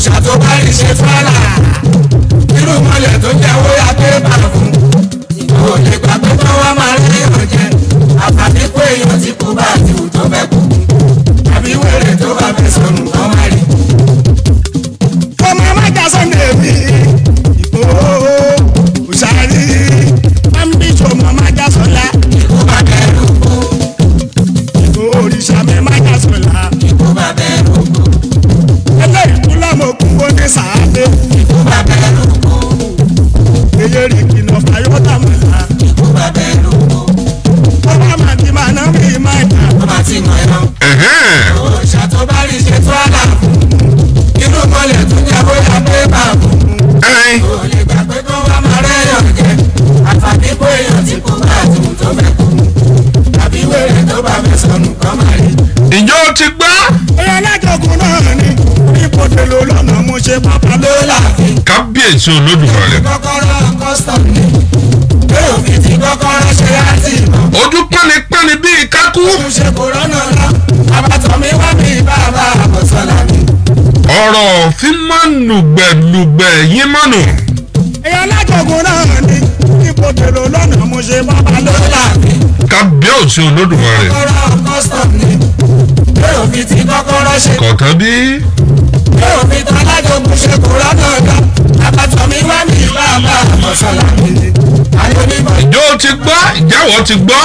òòṣà tó bá rí ṣe fúlàlà irú mọ́lẹ̀ tó jẹ́ owó ya pé bá fún ìgbò lè gbà pé kọ́ wá máa rí èèyàn jẹ àfàdé pé èèyàn ti kú bá àti wù tó fẹ́ kú àbí wèrè tó bá fẹ́ sọnù kọ́ máa rí. ọmọ amájà sunday mi ìgbòho òṣàrí ambitious ọmọ amájà sọlá ikú bá bẹ̀rù kú ìgbòho òrìṣà mi amájà sọlá ikú bá bẹ̀rù kú eléyìí tún lọ́mọkùn ó ní sàádé ikú bá bẹ̀rù kú èyí rí kìnnà fàyọ́tà mọ̀lá ikú bá bẹ̀rù kú ọba màdì màná mi máa dà tó bá ti mọ̀ ẹ́ Ẹ̀hẹ́n. òòṣà tó bá rí ṣe fúlàlà fún irú mọ́lẹ̀ tó jẹ́ owó ya pé bá fún Ẹ̀hìn. kò lè gbà pé kọ́ wá máa rẹ́yàn jẹ àfàdé pé èèyàn ti kú bá àti wù tó fẹ́ kú àbí wèrè tó bá fẹ́ sọnù kọ́ máa rí. Ìjọ ti gbọ́. ẹ̀yà alájọkùn náà ni ipòdè ló lọ́nà mo ṣe pápá ló ló láàfin Kábíyèsí Olódùmarè. kọ́kọ́rọ́ custom ni pé òfin ti kọ́kọ́rọ́ ṣe láti mọ̀ Ojú pánipáni bíi kákú. tún ṣe kò rọ́nà lọ àbàtàn mi wá mi bàbá àbọ̀sọ̀lá mi. Ọ̀rọ̀ fi máa ń lùgbẹ̀lùgbẹ̀ yín mọ́nù. ẹ̀yà alájọkùn náà ni ipòdè ló lọ́nà mo ṣe pápá ló ló láàfin Kábíyèsí Olódùmarè. kọ́kọ́rọ́ custom ni pé òfin ti kọ́kọ́rọ́ ṣe Kọ̀ọ̀kan bí. pé òfin tó alájọgún ṣe kò rọ́nà lọ àbàtàn mi wá mi bàbá àbọ̀sọ̀lá mi. ayé onímọ̀ Ìjọ ti gbọ́. Ìjáwọ̀ ti gbọ́.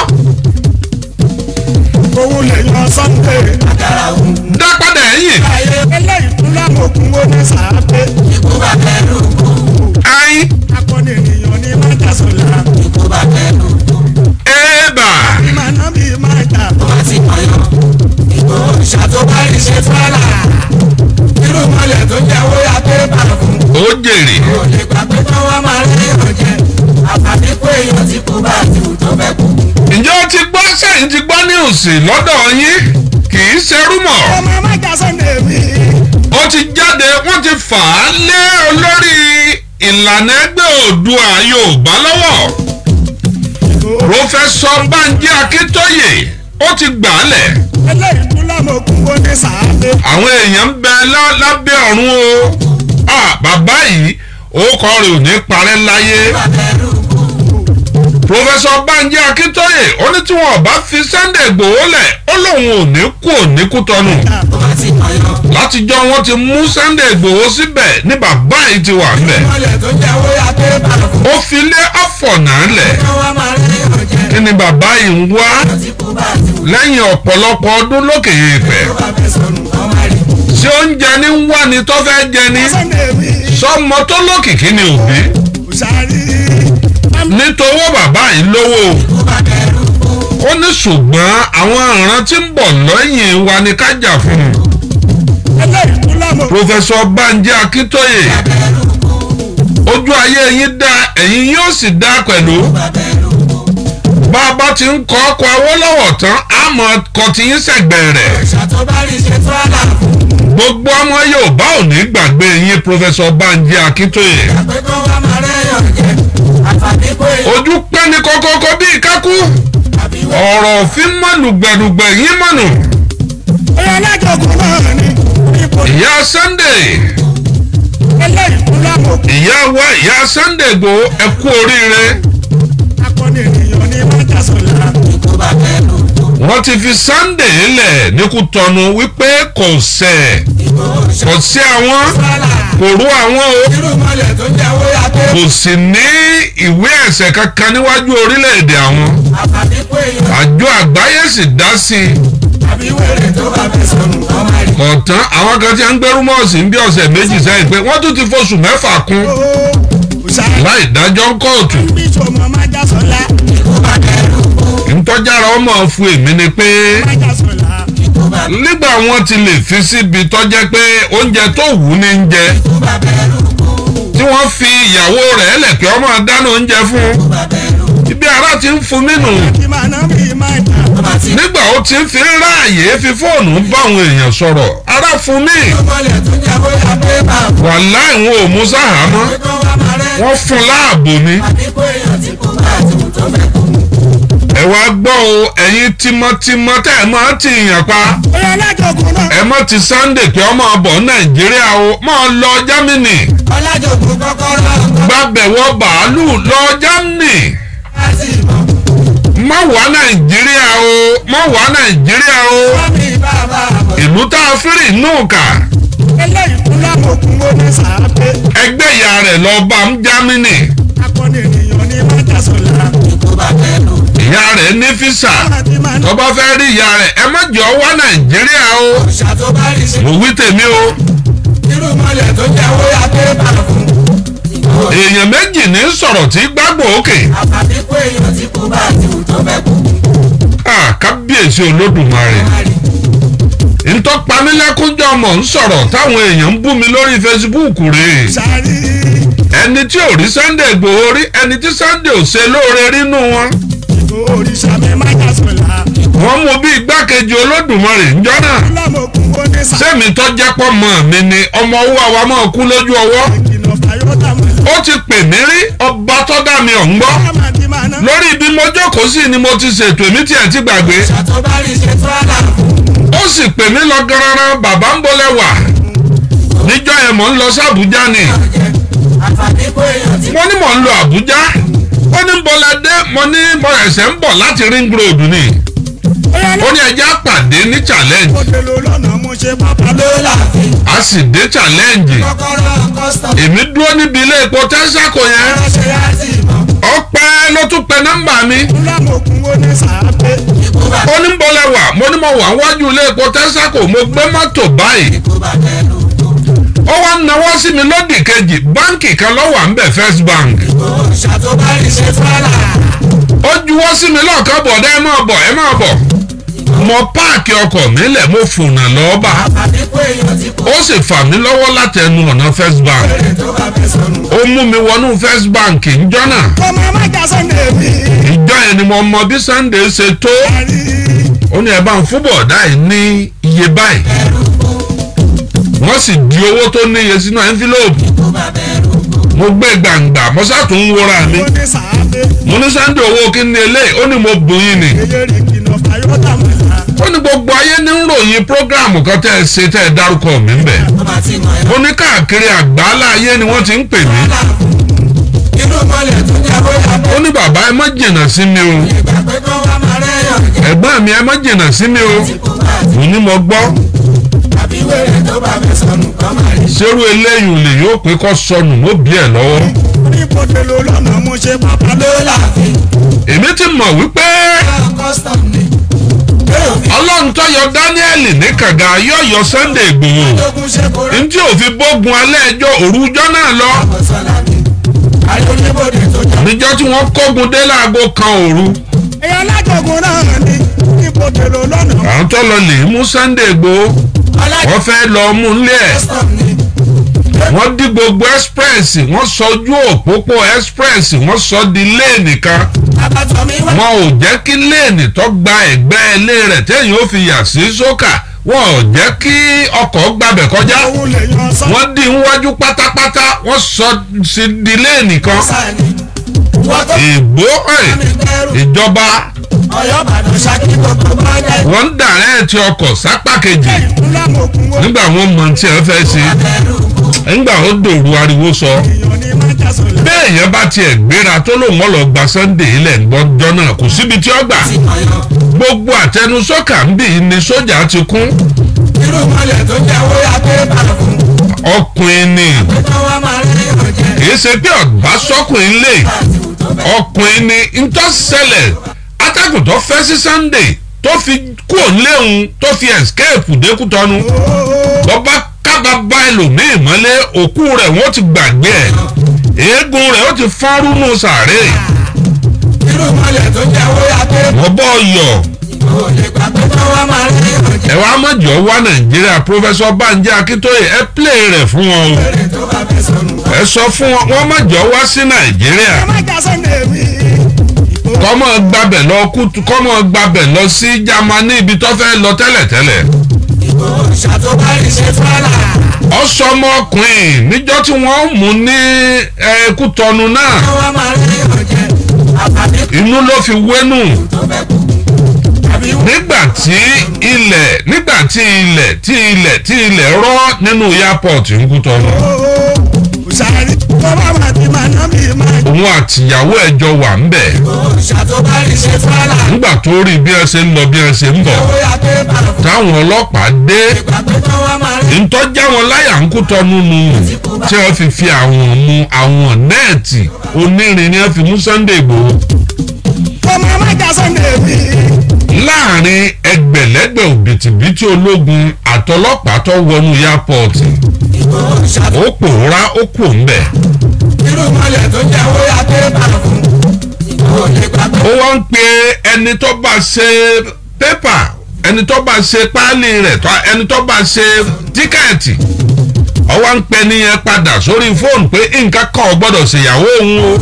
owó lè yan sunday àgàrà òun Dá padà ẹ̀yìn. ayé eléyìí tún lọ́mọkùn ó ní sàádé ikú bá bẹ̀rù kú Ayin. akọni ènìyàn ní májà sọlá ikú bá bẹ̀rù kú. Ẹ̀bà. màná mi máa dà wá ti mọ̀yán ìgbò òrìṣà tó bá rí ṣe fúlàlà irú mọ́lẹ̀ tó jẹ́ owó ya pé bá fún Ó jèrè. kò lè gbà pé kọ́ wá máa rí èèyàn jẹ àfàdé pé èèyàn ti kú bá àti wù tó fẹ́ kú. Ìjọ ti gbọ́ sẹ́yìn ti gbọ́ ní òsì lọ́dọ̀ yín. Kì í ṣerú mọ̀. ọmọ amájà sunday mi Ó ti jáde wọ́n ti fà á lé olórí ìlànà ẹgbẹ́ Oòduà Yorùbá lọ́wọ́. Prọfẹsọ Bánjí Akíntóyè ó ti gbà á lẹ̀. eléyìí tún lọ́mọkùn ó ní sàádé Àwọn èèyàn ń bẹ lá- lábẹ́ ọ̀run o. Ah, Bàbá yìí orúkọ rẹ̀ ò ní parẹ́ láyé. bá bẹ̀rù kú Prọfẹsọ Bánjí Akíntóyè ó ní tí wọn ò bá fi Sunday Ìgbòho lẹ̀ ó lóun ò ní kú ò ní kú tọ́nu. wá ti mọ̀yán Látijọ́ wọn ti mú Sunday Ìgbòho síbẹ̀ ní bàbá yìí ti wà ńbẹ̀. mọ́lẹ̀ tó jẹ́ owó ya pé bá fún Ó fi lé ọ̀fọ̀nà lẹ̀. kọ́ wá máa rí èèyàn jẹ Kí ni bàbá yìí ń wá èèyàn ti kú bá àti wù lẹ́yìn ọ̀pọ̀lọpọ̀ ọdún lókè èèpẹ̀? tó bá fẹ́ sọnù kọ́ máa rí. Ṣé oúnjẹ ní ń wá ni tó fẹ́ jẹ ni? sunday mi Sọ́mọ tó lókìkí ni òbí. òṣàrí Nítorí bàbá yìí lówó. ikú bá bẹ̀rù kú Ó ní ṣùgbọ́n àwọn ìran tí ń bọ̀ lẹ́yìn wa ni ká jà fún un. eléyìí tún lọ́mọkùn Prọfẹsọ Bánjí Akíntóyè bá bẹ̀rù kú ojú ayé yín dá ẹ̀yin yóò sì dá pẹ̀lú. bá bẹ̀rù kú. Bá a bá ti ń kọ́ ọkọ̀ Awólọ́wọ̀ tán, àmọ́ kọ́ ti yín sẹ̀gbẹ́ rẹ̀. òòṣà tó bá rí ṣe tó àlà fún Gbogbo ọmọ Yorùbá ò ní gbàgbé yín Prọfẹsọ Bánjí Akíntóyè. pé kó wá máa rẹ́yàn jẹ àfàdé pé Ojú pẹ́ni kọ́kọ́kọ́ bíi kákú. àbí wọ́n Ọ̀rọ̀ òfin mọ̀nù gbẹ̀rùgbẹ̀ yín mọ̀nù. ẹ̀yà alájọkùn náà ni ipòdè Ìyá Sunday, eléyìí tún lọ́mọkùn ìyá wa ìyá Sunday Igboho ẹ kú oríire. akọni ènìyàn ní májà sọlá ikú bá bẹ̀rù kú Wọ́n ti fi Sunday lẹ̀ ní Kútọ́nù wípé kò sẹ̀, ìgbò òòṣà kò sí àwọn, fúlàlà kò rú àwọn o. irú mọ́lẹ̀ tó jẹ́ owó ya pé Kò sì ní ìwé ẹ̀sẹ̀ kankan níwájú orílẹ̀-èdè àwọn. àfàdé pé èèyàn Àjọ àgbáyé sì dá sí i. àbí wèrè tó bá fẹ́ sọnù kọ́ máa rí Kọ̀ọ̀tán àwọn kan ti ń gbẹ́rú mọ́ọ̀sì ń bí ọ̀sẹ̀ méjì sẹ́yìn pé wọ́n tún ti foṣù mẹ́fà kún òṣàrí láì dájọ́ ń kóòtù. ambitious ọmọ májà sọlá ikú bá bẹ̀rù kú Ntọ́jára ọmọ fún èmi ni pé májà sọlá ikú bá nígbà wọn ti lè fi síbi tọ́jẹ́ pé oúnjẹ tó wù ú ní ń jẹ ikú bá bẹ̀rù kú tí wọ́n fi ìyàwó rẹ̀ lẹ̀kẹ́ ọmọ dáná oúnjẹ fún ikú bá bẹ̀rù ibi ara ti ń fún nínú kí máa ná mi máa dà tó bá ti nígbà ó ti ń fi ráàyè fi fóònù bá àwọn èèyàn sọ̀rọ̀ ara fún mi irú mọ́lẹ̀ tó jẹ́ owó ya pé bá fún wàláì wọn ò mú sáhàámọ́ pé kó wá máa rẹ́yàn wọ́n fún láàbò ni àbí pé èèyàn ti kú bá àti wù tó fẹ́ kú ẹ wá gbọ́ o ẹ̀yin tímọ́tímọ́ tẹ́ ẹ máa ti yàn pa Oyè alájọgùn náà. ẹ mọ́ ti Sunday pé ọmọ ọbọ̀ Nàìjíríà o máa lọ Germany ọlájọgùn kọ́kọ́rọ́ gbàbẹ̀wọ̀ bàálù lọ Germany láti mọ̀ má wá Nàìjíríà o má wá Nàìjíríà o fọ́mì bàbá àbọ̀ ìlú tá a fírì nù kà eléyìí kún lámòkun ó ní sàápé. ẹgbẹ́ ìyá rẹ̀ lọ bá ń Germany akọni ènìyàn ní májàsọ̀lá. ikú bá fẹ́ lò ìyá rẹ̀ ní físà láti máa tó bá fẹ́ rí ìyá rẹ̀ ẹ má jọ wá Nàìjíríà o òòṣà tó bá rí ṣe mo wí tèmi o irú mọ́lẹ̀ tó jẹ́ owó ya pé bá fún ìgbò èèyàn méjì ní sọ̀rọ̀ tí gbàgbọ́ òkè àfàbí pé èèyàn ti kú bá ti wù tó fẹ́ kú Ah, kábíyèsí Olódùmarè ntọ́pamílẹ́kúnjọ́ mọ̀ ń sọ̀rọ̀ táwọn èèyàn ń bú mi lórí Facebook rèé ṣàrí. ẹni tí ò rí Sunday Igboho rí ẹni tí Sunday ò ṣe lóore rínú wọn ìgò òrìṣà mi májàsọ̀lá. wọ́n mú bí igbákejì Olódùmarè ńjọ́ náà lámòkun ó ní sàápé. sẹ́mi tó jẹ́ pọ̀ mọ́ mi ni ọmọ owó àwa máa kú lójú ọwọ́ ìkìlọ̀ fàyọ́tà mọ̀. ó ti pè mí rí ọba tó dá mi ọ̀ ń gbọ́ lámàdí máa ná. lórí ibi mo jókòó sí ni mo ti ṣètò èmi tiẹ̀ ti gbàgbé òòṣà tó bá rí ṣe tó àlà fún ó sì pè mí lọ garanran bàbá ń bọ́lẹ̀ wà níjọ́ yẹn mò ń lọ sí Àbújá ni ọ̀jẹ̀ àfàbí pé èèyàn ti mo ní mò ń lọ Àbújá ó ní bọ́lẹ̀ dé mo ní mo ẹ̀sẹ̀ ń bọ̀ láti ring road ni oyè ó ní ẹjẹ́ àpàdé ní challenge alákòóde ló lọ́nà mo ṣe pápá ló ló. láàfin a sì dé challenge kọ́kọ́rọ́ custom èmi dúró níbi ilé epo tẹ́sàkó yẹn ránṣẹ́ yá sí ìmọ̀ ọpẹ́ ló tún pe nọ́mbà mi lámòkun ó ní sàápé. ikú bá ó ní bọ́lẹ̀ wà mo ní mo wà wájú ilé epo tẹ́sàkó mo gbé mọ́tò báyìí ikú bá fẹ́ lò ó wá ń nawọ́ sí mi lódì kejì báǹkì kan ló wà ń bẹ̀ First Bank òòṣà tó bá rí ṣe tó àlà ó juwọ́ sí mi lọ́ọ̀kan bọ̀dá ẹ máa bọ̀ ẹ máa bọ̀ mo páàkì ọkọ̀ mi lẹ̀ mo fònà lọ́ọ́bà àfàbí pé èèyàn ti kú ó sì fà mí lọ́wọ́ láti ẹnu ọ̀nà First Bank èrè tó bá fẹ́ sọnù ó mú mi wọnú First Bank ìjọ náà ọmọ májàsọ̀lá mi. ìjọ yẹn ni mo mọ bí Sunday ṣe tó ṣàrí. ó ní ẹ bá ń fún bọ̀dá yìí ní iye báyìí ẹrù kú wọ́n sì di owó tó níye sínú envelope ikú bá fẹ́ lò kú mo gbé gbàǹgbà mo sàtún ń wúra mi ó ní sàápé. mo ní Sunday owó kí ni eléyìí ó ní mo bùn yín ni eyín rí kìlọ̀ fàyọ́tà mọ̀. ó ní gbogbo ayé ní ń ròyìn prógráàmù kan tẹ́ ẹ ṣe tẹ́ ẹ dárúkọ mi ń bẹ̀ tó bá ti mọ̀ ẹ́ ó ní káàkiri àgbáálá ayé ni wọ́n ti ń pè mí àlà fún irú mọ́lẹ̀ tó jẹ́ owó ya pé ó ní bàbá ẹ má jìnnà sí mi o ìgbà pé kó wá máa rẹ́yàn jẹ́ ẹ̀gbọ́n mi ẹ má jìnnà sí mi o ikú bá ti mo ní mo gbọ́ àbí wèrè tó bá fẹ́ sọnù kọ́ máa rí ṣerú eléyìí lè yóò pé kó sọnù mọ́ bí ẹ̀ lọ́wọ́ oníbodè ló lọ́nà mo ṣe pápá ló. ló láàfin èmi ti mọ̀ wípé custom ni yóò fi ọlọ́run tó yọ Dáníẹ́lì ní kànga yóò yọ Sunday Ìgbòho lógún ṣe kórè ntí òfin bógun alẹ́ ẹjọ́ òrùjọ́ náà lọ àbọ̀sọ́lá ni ayé oníbodè tó jà níjọ́ tí wọ́n kógun dé láago kan òru èèyàn alájọgùn náà ní oníbodè ló lọ́nà. àwọn tó lọ lè mú Sunday Ìgbòho ọlájọ wọ́n fẹ́ lọ mú un lé ẹ̀ custom ni wọ́n dí gbogbo express wọ́n sọ ojú òpópó express wọ́n sọ di léènì kan abatọ mi wá wọn ò jẹ́ kí léènì tó gba ẹ̀gbẹ́ ilé rẹ̀ téèyàn ó fi yà sí sókà wọn ò jẹ́ kí ọkọ̀ gbabẹ̀ kọjá òun lè yan sọ. wọ́n dí iwájú pátápátá wọ́n sọ sí di léènì kan sáni wọ́n tó ìgbó ẹ̀ mi bẹ̀rù ìjọba ọ̀yọ́ bàdàn ṣákí gbogbo bá dẹ̀ wọ́n ń dàrẹ́ẹ̀tì ọkọ̀ sápá kejì ńlámòkun ó nígbà wọn mọ tí ẹ fẹ́ ṣe bẹ̀rù kú nígbà ó dòru ariwo sọ èèyàn ní májàsọ̀lá. bẹ́ẹ̀ yẹn bá tiẹ̀ gbéra tó lòun ọ̀ lọ gba Sunday ilẹ̀ ńgbọ́njọ́ náà kò síbi tí ó gbà ti ọ̀yọ́ gbogbo àtẹnusọ́kà ń bì ní sójà ti kún irú mọ́lẹ̀ tó jẹ́ owó ya pé bá fún ọkùnrin ni pé kó wá máa rẹ́yàn jẹ́ kì í ṣe pé ọ̀gbá sọ́kùnrin lè láti wù tó bẹ̀ ọkùnrin ni ntọ́sẹ̀lẹ̀ atẹ́gùn tó fẹ́ sí Sunday tó fi kú òǹléhun tó fi escape dékútọ́nu bọ́bá kábàbá ẹlòmíì mọ́lé òkú rẹ̀ wọ́n ti gbàgbé ẹ̀ eégún rẹ̀ ó ti fọ́nrú nù sàárè irú mọ́lẹ̀ tó jẹ́ owó ya pé wọ́n bọ́ yọ̀ kò lè gbà pé kó wá máa rẹ́yàn jẹ́ ẹ wá mọ̀jọ́ wá Nàìjíríà Professor Banji Akintoye ẹ play rẹ̀ fún wọn o èrè tó bá fẹ́ sọnù kọ́ ẹ sọ fún wọn wọ́n mọ̀jọ́ wá sí Nàìjíríà májàsọ̀lá mi. kọ́mọ gbabẹ̀ lọ kútu kọ́mọ gbabẹ̀ lọ sí Jámánì ibi tó fẹ́ lọ tẹ́lẹ̀tẹ́lẹ̀ ìbò ṣàtúbà ìṣe fúlà ọsọmọkùnrin níjọ́ tí wọ́n mú ní ẹkútọnu náà kó wá máa rẹ́yàn jẹ́ àǹfààní inú ló fi wẹ́nu tó fẹ́ kú àbí wọ́n nígbà tí ilẹ̀ nígbà tí ilẹ̀ tí ilẹ̀ tí ilẹ̀ rọ́ nínú airport ń kú tọ́nu sàrí bọ́bá máa ti máa ná mi máa òun àtìyàwó ẹjọ́ wà ń bẹ̀ òòṣà tó bá rí ṣe fúlàlà nígbà tó rí bí ẹ ṣe ń lọ bí ẹ ṣe ń bọ̀ owó ya pé bàrà fún táwọn ọlọ́pàá dé ìgbà pé tán wá máa rí ntọ́já wọn láyà ń kú tọ́nu nù tí wọ́n fi fi àwọn mu àwọn nẹ́ẹ̀tì onírin ni wọ́n fi mú Sunday Igboho ọmọ amájà Sunday mi láàrin ẹgbẹ̀lẹ́gbẹ̀ òbítíbitì ológun àtọlọ́pàá tó wọnú airport òòṣà tó ó pòórá ó kù ńbẹ̀ irú mọ́lẹ̀ tó jẹ́ owó ya pé bàrà fún ìgbò lè gbà pé ó wá ń pe ẹni tó bá ṣe pépà ẹni tó bá ṣe páálí rẹ̀ tó- ẹni tó bá ṣe tíkẹ́ẹ̀tì ó wá ń pe ẹni yẹn padà sórí fóònù pé nǹkan kan ò gbọ́dọ̀ ṣèyàwó òun o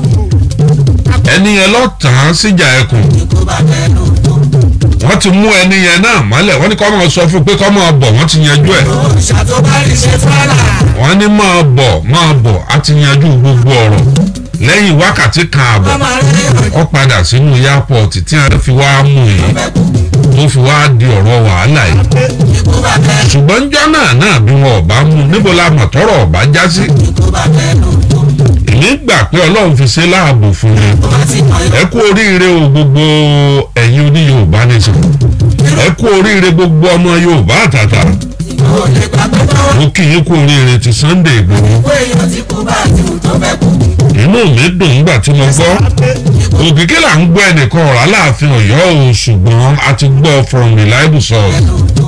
ẹni yẹn lọ tàn án síjà ẹkùn kó bá fẹ́ lò tó wọ́n ti mú ẹni yẹn náà mọ́lẹ̀ wọ́n ní kó máa sọ fún un pé kó máa bọ̀ wọ́n ti yanjú ẹ̀ òòṣà tó bá rí ṣe fúlàlà wọ́n ní máa bọ̀ máa bọ̀ á ti yanjú gbogbo ọ̀rọ̀ lẹ́yìn wákàtí kan àbọ̀ wọ́n máa rí ìròyìn ó padà sínú airport tí a fi wá mú yìí fẹ́ kú tó fi wá di ọ̀rọ̀ wàhálà yìí ìkó bá fẹ́ ṣùgbọ́n njọ́ náà náà bí wọn ò bá mú níbo la mọ̀ tọ́rọ̀ ọ̀bá já sí ìkó bá fẹ́ lò tó èmi gbà pé ọlọ́run fi ṣe láàbò fún mi tó bá sì mọ ẹ kú oríire o gbogbo ẹ̀yin oní yorùbá nation ẹ kú oríire gbogbo ọmọ yorùbá àtàtà ìkó lè gbà pé tán wá mo kì í kú oríire ti Sunday Igboho kó èèyàn tí kú bá ti wù tó fẹ́ kú inú mi dùn nígbà tí mo gbọ́ òkìkí là ń gbọ́ ẹnìkan ọ̀rọ̀ aláàfin ọ̀yọ́ o ṣùgbọ́n a ti gbọ́ from reliable source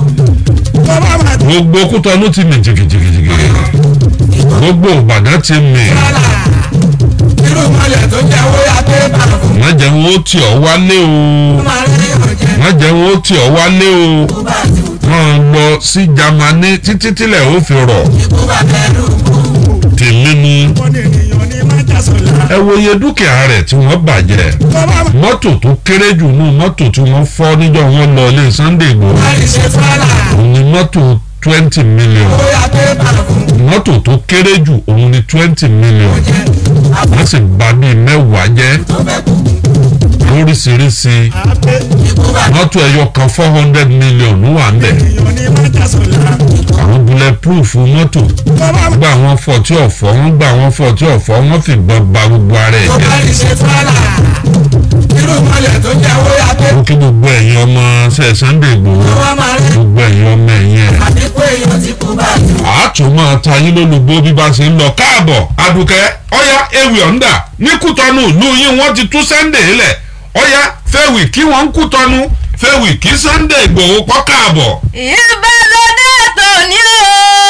bọ́bá máa ti gbogbo kútọ́nù ti mì jìgìjìgìjìgì gbogbo ìbàdàn ti mì fúlàlà irú mọ́lẹ̀ tó jẹ́ owó ya pé bàrà fún má jẹ́ wọn ó tì ọ́ wálé o máa rí ìròyìn má jẹ́ wọn ó tì ọ́ wálé o kó bá ti wù tó wọ́n lọ sí Jámánì títí tílẹ̀ ó fi rọ̀ ìkó bá fẹ́ lò tó tèmi ni wọ́n ní ènìyàn ní májà sọ̀la ẹ wo iye dúkìá rẹ̀ tí wọ́n bàjẹ́ bọ́bá máa mọ́tò tó kéré jù nù mọ́tò tí wọ́n fọ́ níjọ́ wọn lọ ilé Sunday Igboho bá rí ṣe fúlàlà òun ni mọ́tò twenty million owó ya pé bàrà fún mọ́tò tó kéré jù òun ni twenty million jẹ́ wọ́n sì bà bíi mẹ́wàá jẹ́ tó fẹ́ kú lóríṣiríṣi àpè ìkó bá mọ́tò ẹyọ kan four hundred million ló wà ńbẹ̀ ènìyàn ní májà sọ̀la àwọn bulletproof mọ́tò bọ́bá máa gba àwọn fọ tí ọ̀fọ́ wọ́n gba àwọn fọ tí ọ̀fọ́ wọ́n fi gbọ́n ba gbogbo ara ẹ̀ tó jẹ́ bá rí ṣe fúlàlà irú mọ́lẹ̀ tó jẹ́ owó ya pé ó kí gbogbo ẹ̀yin ọmọ ṣe Sunday Igboho wọ́n máa rí gbogbo ẹ̀yin ọmọ ẹ̀yin ẹ̀ àbí kó èèyàn tí kú bá ti wù àátún máa ta yín lólobó bí bá ṣe ń lọ káàbọ̀ adùkẹ́ ọ̀yá ewì ọ̀ǹdà ní kútọ́nù ìlú yín wọ́n ti tú Sunday lẹ̀ ọ̀yá fẹ́wì kí wọ́n ń kútọ́nù fẹ́wì kí Sunday Igboho pọ́ káàbọ̀. ìbálòdé tòní o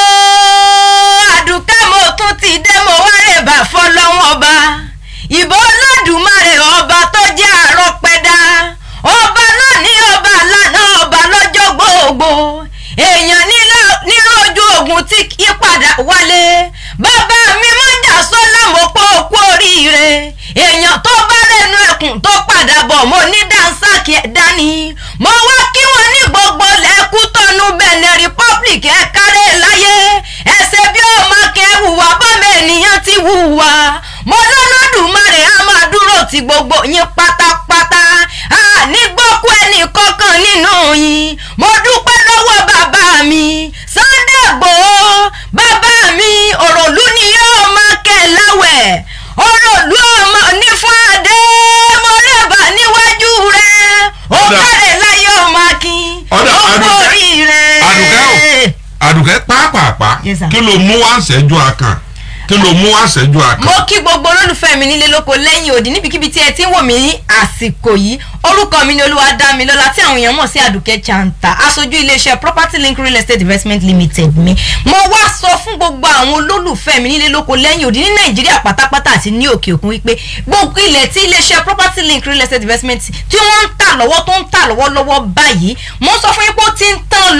àdùkẹ́ mo tún ti dé mo wá rèébà fọlọ́wọ́n ọba ìbò olódùmarè ọba tó jẹ́ àrọ́pẹ́dá ọba lónìí ọba lánàá ọba lọ́jọ́ gbogbo èèyàn nílò- nínú ojú ogun tí kì í padà wálé bàbá mi mọ́jà sọ́lá mo pọ́ òkú oríire èèyàn tó bá rẹnu ẹkùn tó padà bọ̀ mo ní dánsákì ẹ̀ dání mo wá kí wọn ní gbogbo lẹ́kú tọ́nu Benin Republic ẹ̀ kárẹ̀ láyé ẹsẹ̀ bí ó máa kẹ́ hùwà bọ́mọ ènìyàn ti hùwà mo lọ́lọ́dùmarè á máa dúró ti gbogbo yín pátápátá àní gbọ́kú ẹnì kankan nínú yín mo dúpẹ́ lọ́wọ́ bàbá mi Sunday Igboho bàbá mi òròlú ni yóò máa kẹ́ láwẹ̀ òròlú ọmọ ní fún adé mo rẹ̀bà níwájú rẹ̀ ó Ọ̀dà. kárẹ̀ láyé ọmọ akin Ọ̀dà, ó Àdùkẹ́. kú oríire. Àdùkẹ́ o. àdùkẹ́ pàápàá Yes, sir. kí ló mú wá ṣẹ́jú akàn kí ló mú wá ṣẹ́jú akàn. mo kí gbogbo olólùfẹ́ mi nílé lóko lẹ́yìn òdì níbikíbi tí ẹ ti ń wò mí ní àsìkò yìí orúkọ mi ni olúwadámilọ́lá tí àwọn èèyàn mọ̀ sí àdùkẹ́ chanta aṣojú iléeṣẹ́ property link real estate investment limited mi mo wá sọ fún gbogbo àwọn olólùfẹ́ mi nílé lóko lẹ́yìn òdì ní nàìjíríà pátápátá àti ní òkè òkun wípé gbogbo ilẹ̀ tí iléeṣẹ́ property link real estate investment tí wọ́n ń tà lọ́wọ́ tó ń tà lọ́wọ́lọ́wọ́ báyìí mo sọ fún yín pé ó ti ń tán lọ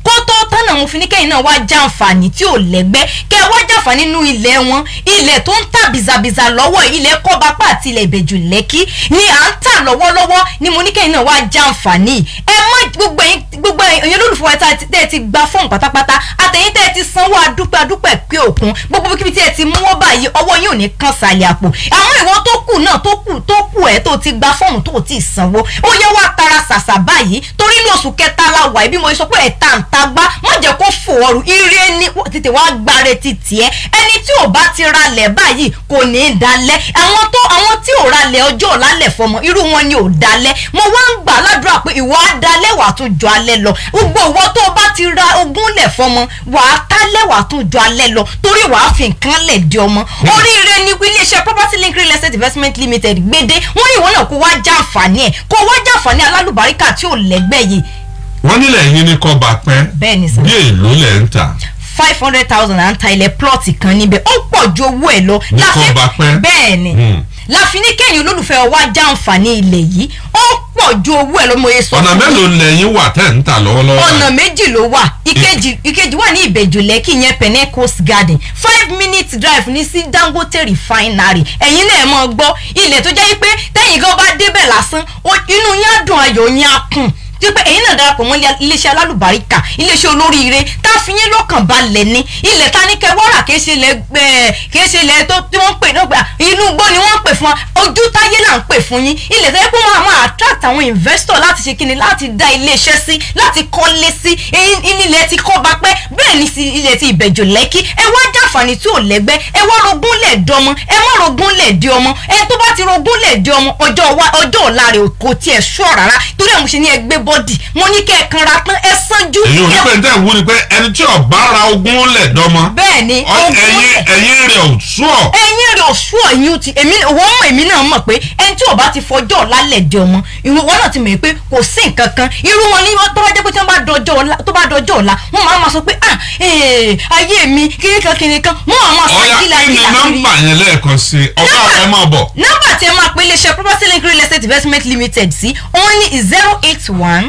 kó tó tán náà mo fi ní kẹ́yìn náà wá jàǹfààní tí ò lẹ́gbẹ́ kẹ́ ẹ wá jàǹfààní nínú ilẹ̀ wọn ilẹ̀ tó ń tà bìzàbìzà lọ́wọ́ ilẹ̀ kọ́bapá àti ilẹ̀ ìbẹ̀jù lẹ́kí ni à ń tà lọ́wọ́lọ́wọ́ ni mo ní kẹ́yìn náà wá jàǹfààní ẹ má gbogbo ẹ̀yin gbogbo ẹ̀yin olólùfẹ́ wa tá tẹ́ ẹ ti gba fọ́ọ̀mù pátápátá àtẹ̀yìn tẹ́ ẹ ti sanwó adúpẹ́ adúpẹ́ pé òkun gbogbo kíbi tí ẹ ti mú wọ́n báyìí ọwọ́ yóò ní kàn sàlẹ̀ àpò àwọn ìwọ tó kù náà tó kù tó kù ẹ̀ tó ti gba fọ́ọ̀mù tó ti sanwó ó yẹ wá tara ṣàṣà báyìí torí ní oṣù kẹta la wà bí mo sọ pé ẹ̀ta ń ta gbá má jẹ́ kó fò ọrùn ire ní tètè wá gbáre ti tiẹ̀ ẹni tí ò bá ti ralẹ̀ báyìí kò ní í dalẹ̀ àwọn tó àwọn tí ò ralẹ̀ ọjọ́ ọ̀làlẹ̀ fọmọ irú wọn ni ò dalẹ̀ mo wá ń gbà ládùúrà pé ìwọ á dalẹ̀ wà tún jọ alẹ́ lọ gbogbo ìwọ tó o bá ti ra ogún lẹ̀ fọmọ wà á tálẹ̀ wà tún jọ alẹ́ lọ torí wà á fi nǹkan lẹ̀ di ọmọ oríire ni iléeṣẹ́ property link real estate investment limited gbédé wọ́n ní ìwọ náà kó wá jàǹfààní ẹ̀ kó wá jàǹfààní alálùbáríkà tí ò lẹ́gbẹ́ yìí wọ́n nílẹ̀ yín ní kọ́ bá pẹ́ bẹ́ẹ̀ ni sà bí èlò lẹ̀ ń tà five hundred thousand à ń ta ilẹ̀ plọ̀tì kan níbẹ̀ ó pọ̀ ju owó ẹ̀ lọ. Ní Láfi- kọ́ bá pẹ́. bẹ́ẹ̀ ni Hmm. láfi ní kẹ́yìn olólùfẹ́ wa jàǹfààní ilẹ̀ yìí ó pọ̀ ju owó ẹ̀ lọ mo ye sọ ọ̀nà fún yín. mélòó lẹ́yìn wà tẹ̀ ń tà lọ́wọ́lọ́wọ́ ọ̀nà báyìí? méjì ló wà ìkejì ìkejì wà ní ìbẹ̀jù lẹ́kì yẹn pẹ̀nẹ́ coast garden five minutes drive ní sí dangote refinery ẹ̀yin náà mọ̀ gbọ́ ilẹ̀ tó jẹ́ pé tẹ́yìn gan bá débẹ̀ lásán ó- inú yín á dùn ayọ̀ yín á kùn tí pé ẹ̀yin náà darapọ̀ mọ́ ilé- iléeṣẹ́ alálùbáríkà iléeṣẹ́ olóríire tá a fi yín lọ́kàn balẹ̀ ní ilẹ̀ ta ní kẹwàrà kìí ṣe ilẹ̀ gbẹ kìí ṣe ilẹ̀ tó tí wọ́n ń pè náà gbà inú igbó ni wọ́n ń pè fún wa ojú táyé là ń pè fún yín ilẹ̀ tó yẹ kó máa máa attract àwọn investor láti ṣe kíni láti dá iléeṣẹ́ sí láti kọ́lé sí ẹ̀yin ilẹ̀ ti kọ́ bá pẹ́ bẹ́ẹ̀ ni sí ilẹ̀ ti ìbẹ̀jọ lẹ́kí ẹ wá jàǹfààní tí ò lẹ́gbẹ́ ẹ wá rogún lẹ̀ dọmọ ẹ má rogún lẹ̀ di ọmọ ẹ tó bá ti rogún lẹ̀ di ọmọ ọjọ́ wa ọjọ́ ọ̀la rẹ̀ kò tiẹ̀ ṣọ́ rárá torí ẹ̀ mo ṣe ní ẹgbẹ́ bọ́dì mo ní kẹ́ ẹ kanra tán ẹ sanjú èyí ò ní ẹ- pé tẹ̀ ń wú ni pé ẹni tí ọ̀bá ra ogún lẹ̀ dọ́mọ bẹ́ẹ̀ ni ọ- ogún ẹ̀yin lẹ̀ ẹ̀yin rẹ̀ ò sùọ̀ ẹyin rẹ ọsùn ọyún ti èmi wọ́n mọ̀ èmi náà mọ̀ pé ẹni tí ò bá ti fọjọ́ lálẹ́ di ọmọ ìwọ wọn náà ti mọ̀ pé kò sí nǹkan kan irú wọn ní wọn tó bá jẹ́ pé tí wọ́n bá dọjọ́ ọ̀la tó bá dọjọ́ ọ̀la wọ́n máa ma sọ pé ah ee ayé mi kiri kan kiri kan wọ́n máa ma sọ ọ̀ya gíla kí ni gíla kiri. nọ́mbà yẹn lẹ́ẹ̀kan sí i ọ̀gá ẹ̀ máa bọ̀ nọ́mbà tí ẹ máa pe iléeṣẹ́ property link real estate investment limited sí òun ní zero eight one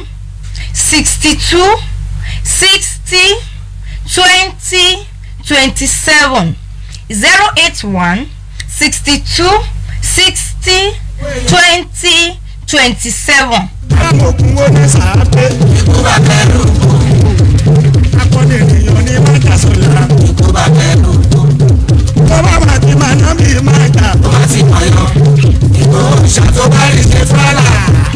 sixty two sixty twenty twenty seven zero eight one sixty two sixty twenty twenty seven. amòkun ó ní sàápé ikú bá kẹrù akọni ènìyàn ní májàsọlá ikú bá kẹrù tó bá máa ti máa ná bí májà tó bá ti mọ̀ yọ ìgbò òrìṣà tó bá rí ṣe fúlàlà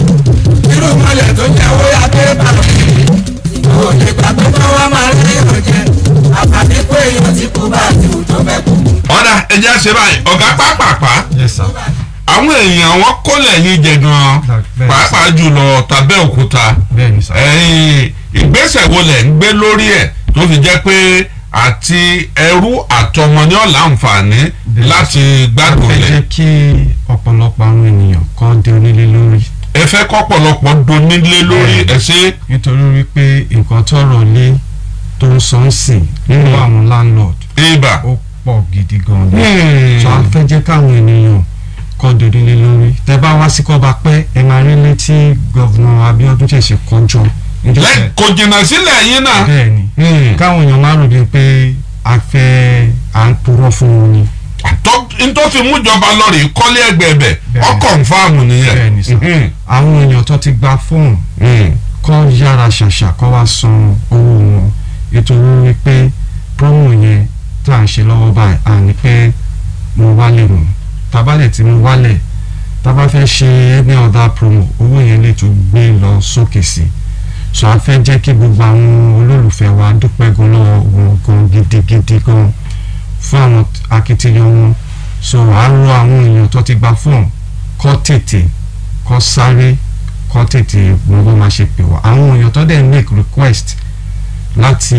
irú mọ́lẹ̀ tó jáwó ya pépà ìgbò òde gbàgbé tó wá máa rí èèyàn jẹ àpàdé pé èèyàn ti kú bá ti wù tó fẹ́ kú. ọ̀dà ẹja ṣe báyìí ọ̀gá pápápá yes sir àwọn èèyàn wọn kólẹ̀ yín jẹ gan Bẹ́ẹ̀ pàápàá jùlọ tàbẹ́òkúta bẹ́ẹ̀ ni sir ẹ̀yin ìgbésẹ̀ wo lẹ̀ ń gbé lórí ẹ̀ tó fi jẹ́ pé àti ẹrú àtọmọ ní ọ̀la àǹfààní Bẹ́ẹ̀. láti gbádùn fẹ́ lẹ̀ jẹ́ kí ọ̀pọ̀lọpọ̀ àwọn ènìyàn kan dé onílé lórí ẹ fẹ́ kọ́pọ̀lọpọ̀ donílé lórí Bẹ́ẹ̀. ẹ̀ ṣe nítorí wípé nǹkan tọrọ lé tó ń sọ ń sìn nínú Mm. àwọn landlord ibà. ó pọ̀ gidi gan ni Hmm. so a fẹ́ jẹ́ káwọn ènìyàn kọ́ dé onílé lórí tẹ bá wá sí kọ́ba pẹ́ ẹ máa rí létí gọ́vùnà Abíọ́dún ṣẹ̀ṣẹ̀ kọjọ níjọ́ lẹ tẹ- kò jìnnà sílẹ̀ yín náà. bẹ́ẹ̀ ni Hmm. káwọn èèyàn máa rò bíi pé a fẹ́ à ń purọ́ fún wọn ni tó tó fi mú ìjọba lọ́ọ̀rì kọ́lé ẹgbẹ́ ẹ̀bẹ̀ Bẹ́ẹ̀ ọ ni. kọ̀ǹfàmù nìyẹn. bẹ́ẹ̀ ni sà Mhm. àwọn èèyàn tó ti gba fóònù Hmm. kọ́ yára ṣàṣà kọ́ wá san owó wọn nítorí wípé promo yẹn tá à ń ṣe lọ́wọ́ báyìí à ní pé mo wálẹ̀ mọ́ tabalẹ̀ tí mo wálẹ̀ tábà fẹ́ ṣe any other promo owó yẹn lè tún gbé lọ sókè sí so a fẹ́ jẹ́ kí gbogbo àwọn olólùfẹ́ wa dúpẹ́ gan lọ́wọ́ wọn gan gidigidi gan fún àwọn akitiyan wọn so à ń rọ àwọn èèyàn tó ti gba fọ́ọ̀mù kọ́ tètè kọ́ sáré kọ́ tètè wọn bó máa ṣe pè wá àwọn èèyàn tó dẹ̀ make request láti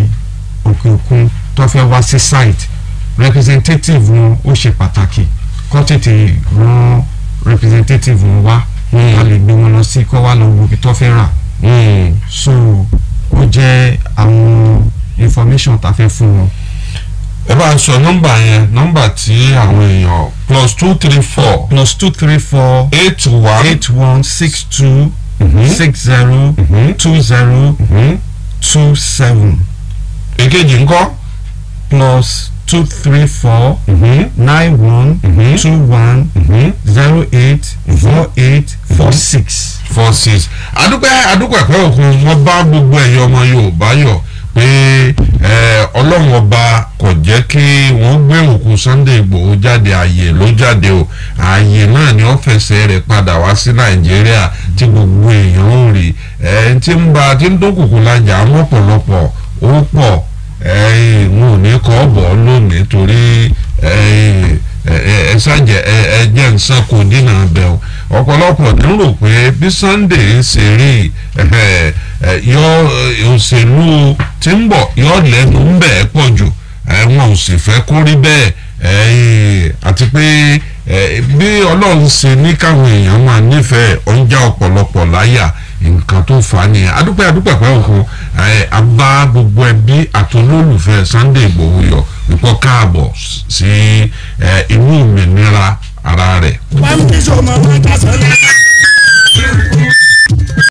òkè òkun tó fẹ́ wá sí site representative wọn ó ṣe pàtàkì kọ́ tètè rán representative wọn wá a lè gbé wọn lọ sí kọ́ wá lọ wo ibi tó fẹ́ rà Hmm. so ó jẹ́ àwọn information tá a fẹ́ fún wọn ẹ bá ń sọ nọ́mbà yẹn nọ́mbà tí àwọn èèyàn plus two three four plus two three four eight one eight one six two Mhm. six zero Mhm. two zero Mhm. two seven èkejì ńkọ́. plus two three four Mhm. nine one Mhm. two one Mhm. zero eight four eight four six. four six adúpẹ́ adúpẹ́ pẹ́ òkun wọ́n bá gbogbo ẹ̀yọ́ ọmọ yorùbá yọ̀ pé ẹ, ọlọ́run ọba kò jẹ́ kí wọ́n gbé òkú sunday igbòho jáde ààyè ló jáde o ààyè náà ni wọ́n fẹsẹ̀ rẹ̀ padà wá sí nàìjíríà tí gbogbo èèyàn ń rí ẹ tí ń ba tí ń dókòkò lajà mọ́pọ̀lọpọ̀ ó pọ̀ ẹ wọn ò ní kọ́ bọ̀ lónìí torí ẹ ẹ ẹ ṣàjẹ ẹ ẹ jẹ́ nsán kò dínà bẹ́ẹ̀ o ọ̀pọ̀lọpọ̀ ní rò pé bí sunday ń ṣe rí ẹ ẹ yọ òṣèlú tí ń bọ̀ yọ lẹ́nu ń bẹ̀ pọ̀ jù ẹ wọn ò sì fẹ́ kó rí bẹ́ẹ̀ ẹ àti pé ẹ bí ọlọ́run ṣe ní káwọn èèyàn máa nífẹ̀ẹ́ ọ̀njà ọ̀pọ̀lọpọ̀ láyà nǹkan tó fà á nìyẹn adúpẹ́ adúpẹ́ pẹ́ òkun ẹ abá gbogbo ẹbí àtolólùfẹ́ sunday igbòho yọ wípọ́ káàbọ̀ sí ẹ inú òmìnira ara rẹ̀ wọ́n ń bí sọ́mọ́ wọn kásán lẹ́yìn.